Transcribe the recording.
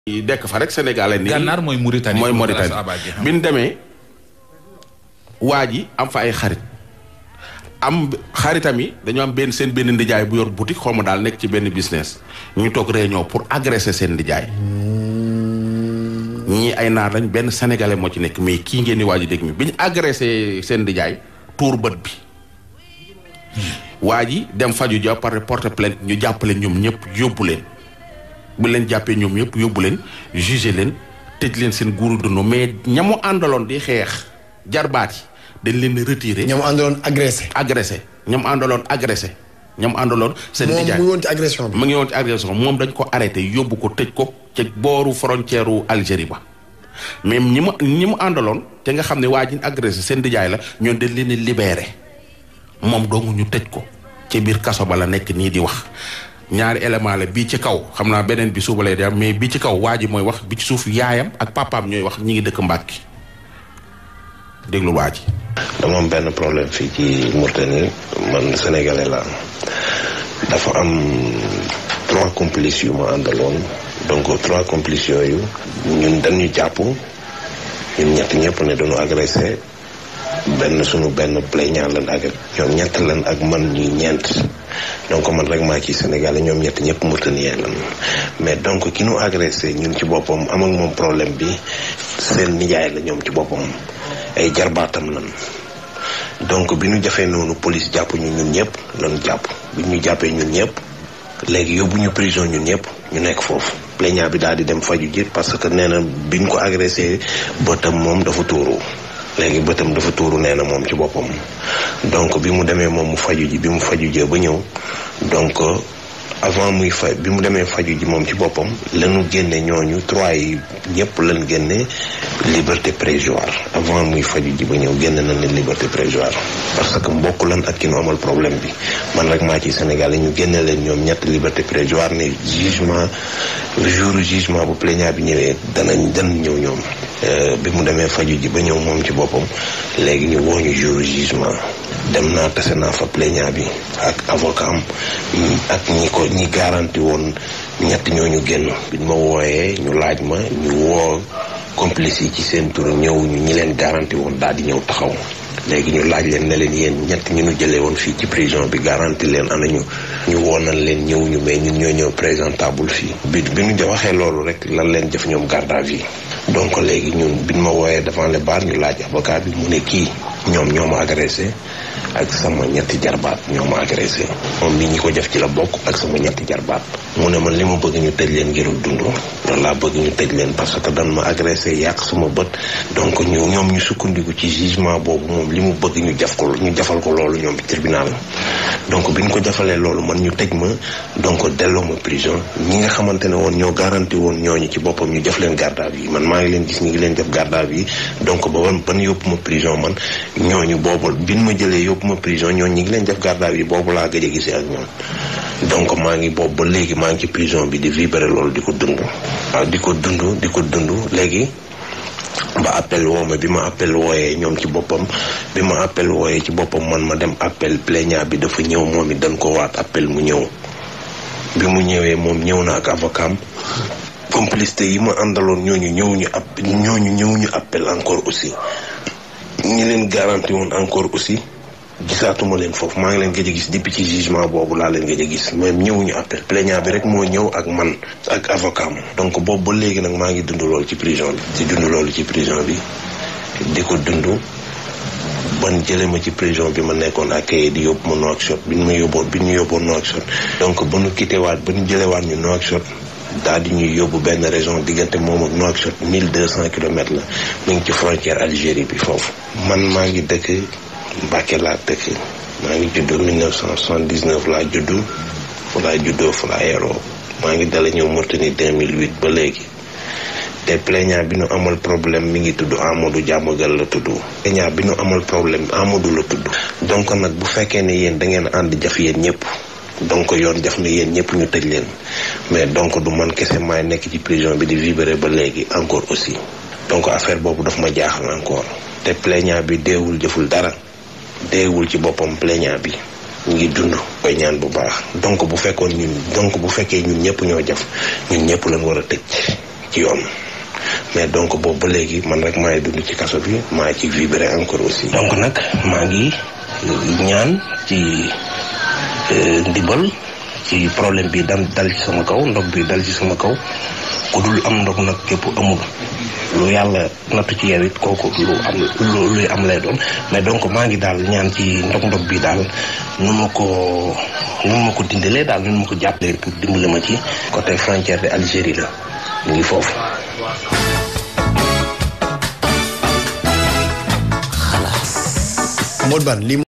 dekk fa rek sénégalais nii gànnaar mooy Mauritanie mooy Mauritanie bi ñu demee waa ji am fa ay xarit am xaritam yi dañoo am benn seen benn ndijaay bu yor boutique xaw ma daal nekk ci benn business ñu toog réunion pour agresser seen ndijaay ñii ay naar lañ benn sénégalais moo ci nekk mais kii ngeen di waa ji dégg mi bi ñu agressé seen ndijaay tuur bët bi waa ji dem faju ja par porter plainte ñu jàpp leen ñoom ñëpp yóbbu leen bu leen jàppee ñoom ñëpp yóbbu leen jugé leen tëj leen seen guuru dund mais ñamu àndaloon di xeex jarbaat yi dañ leen di retiré. ñoom àndaloon agressé. agressé ñoom àndaloon agressé ñoom àndaloon. seen nijaay moom mu ngi woon ci agression bi. mu ngi woon ci agression moom dañ ko arrêté yóbbu ko tëj ko ca booru frontière u Algérie ba mais ñi mu ñi mu àndaloon te nga xam ne waa ji agressé seen nijaay la ñoom dañ leen di libéré moom doomu ñu tëj ko ci biir kaso ba la nekk nii di wax. ñaari élément la bii ci kaw xam naa beneen bi suba lay dem mais bii ci kaw waa ji mooy wax bi ci suuf yaayam ak papaam ñooy wax ñi ngi dëkk Mbàkke déglu waa ji. dama am benn problème fii ci Mauritanie man sénégalais la dafa am trois complices yu ma àndaloon donc trois complices yooyu ñun dañu jàpp ñun ñett ñëpp ne dañu agressé benn sunu benn plaignant lan ak ñoom ñett lan ak man ñuy ñeent donc man rek maa ci Sénégal ñoom ñett ñëpp Mauritanien lan mais donc ki nu agressé ñun ci boppam am ak moom problème bi seen nijaay la ñoom ci boppam ay jarbaatam lan donc bi ñu jafee noonu police jàpp ñu ñun ñëpp lan jàpp bi ñu jàppee ñun ñëpp léegi yóbbu ñu prison ñun ñëpp ñu nekk foofu plaignant bi daal di dem faju ji parce que nee na bi ñu ko agressé bëtam moom dafa tuuru léegi bëtam dafa tuuru nee na moom ci boppam donc bi mu demee moom mu faju ji bi mu faju jee ba ñëw donc avant muy fa bi mu demee faju ji moom ci boppam lanu génne ñooñu trois yi ñëpp lan génne liberté provisoire avant muy faju ji ba ñëw génne nañ leen liberté provisoire parce que mbokk lan ak ki nu amal problème bi man rek maa ci Sénégal ñu génne leen ñoom ñett liberté provisoire ne jugement jour jugement bu plaignant bi ñëwee danañ danañ ñëw ñoom bi mu demee faju ji ba ñëw moom ci boppam léegi ñu woo ñu jour jugement dem naa tase naa fa plaignant bi ak avocat am ak ñi ko ñi garanti woon ñett ñooñu génn biñ ma wooyee ñu laaj ma ñu woo complice yi ci seen tur ñëw ñu ñi leen garanti woon daal di ñëw taxaw léegi ñu laaj leen ne leen yéen ñett ñu nu jëlee woon fii ci prison bi garanti leen ana ñu ñu woonal leen ñëw ñu mais ñun ñoo ñëw présentable fii bi bi ñu waxee loolu rek lan leen jëf ñoom garde à vue donc léegi ñun biñ ma wooyee devant les barres ñu laaj avocat bi mu ne kii ñoom ñoo ma agressé ak sama ñetti jarbaat ñoo ma agressé moom mi ñi ko def ci la bokk ak sama ñetti jarbaat mu ne man li ma bëgg ñu tëj leen ngir dund loolu laa bëgg ñu tëj leen parce que dan ma agressé yàq sama bët donc ñu ñoom ñu sukkandiku ci jugement boobu moom li mu bëgg ñu jaf ko ñu jafal ko loolu ñoom tribunal donc bi ñu ko jafalee loolu man ñu tëj ma donc delloo ma prison ñi nga xamante ne woon ñoo garanti woon ñooñu ci boppam ñu def leen garde à vue man maa ngi leen gis ñu ngi leen def garde à vue donc ba ban ban yóbbu ma prison man ñooñu boobu bi ñu ma jëlee yóbbu ma prison ñooñu ñi ngi leen def garde à vue boobu laa gëj a gisee ak ñoom donc maa ngi boobu ba léegi maa ngi ci prison bi di vibrer loolu di ko dund waaw di ko dund di ko dund léegi ba appel woo ma bi ma appel wooyee ñoom ci boppam bi ma appel wooyee ci boppam man ma dem appel plaignant bi dafa ñëw moom it dañ ko waat appel mu ñëw bi mu ñëwee moom ñëw na ak avocat am complicité yi ma àndaloon ñooñu ñëwuñu app ñooñu ñëwuñu appel encore aussi ñi leen garanti woon encore aussi gisaatuma leen foofu maa ngi leen gëj a gis depuis ci jugement boobu laa leen gëj a gis même ñëwuñu appel plaignant bi rek moo ñëw ak man ak avocat am donc boobu ba léegi nag maa ngi dund loolu ci prison bi di dund loolu ci prison bi di ko dund ban jële ma ci prison bi ma nekkoon ak kayit di yóbbu ma Nouakchott bi ñu ma yóbboon bi ñu yóbboon Nouakchott donc ba nu quitté waat ba ñu jëlewaat ñu Nouakchott daal di ñuy yóbbu benn région diggante moom ak Nouakchott mille deux cent kilomètres la mu ngi ci frontière Algérie bi foofu man maa ngi dëkk Mbàkke laa dëkk maa ngi juddoo 1979 laa juddu fu laa juddoo fu laa yaroo maa ngi dala ñëw Mauritanie 2008 ba léegi te plaignant bi nu amal problème mi ngi tudd Amadou Diamagal la tudd plaignant bi nu amal problème Amadou la tudd donc nag bu fekkee ne yéen da ngeen ànd jaf yéen ñëpp donc yoon jaf na yéen ñëpp ñu tëj leen mais donc du man kese maay nekk ci prison bi di vibrer ba léegi encore aussi donc affaire boobu daf ma jaaxal encore te plaignant bi deewul jëful dara deewul ci boppam plaignant bi ñu ngi dund koy ñaan bu baax donc bu fekkoon ñun donc bu fekkee ñun ñëpp ñoo jaf ñun ñëpp lañ war a tëj ci yoon mais donc boobu ba léegi man rek maay dund ci kaso bi maa ci vibré encore aussi. donc nag maa ngi ñaan ci ndimbal ci problème bi dam dal ci sama kaw ndog bi dal ci sama kaw ku dul am ndog nag képp amul lu yàlla nattu ci yow it kooku lu am lu luy am lay doon mais donc maa ngi daal ñaan ci ndog ndog bi daal nu ma ko nu ma ko dindalee daal nu ma ko jàppalee pour dimbale ma ci côté frontière de Algérie la mu ngi foofu. Modou Bane lii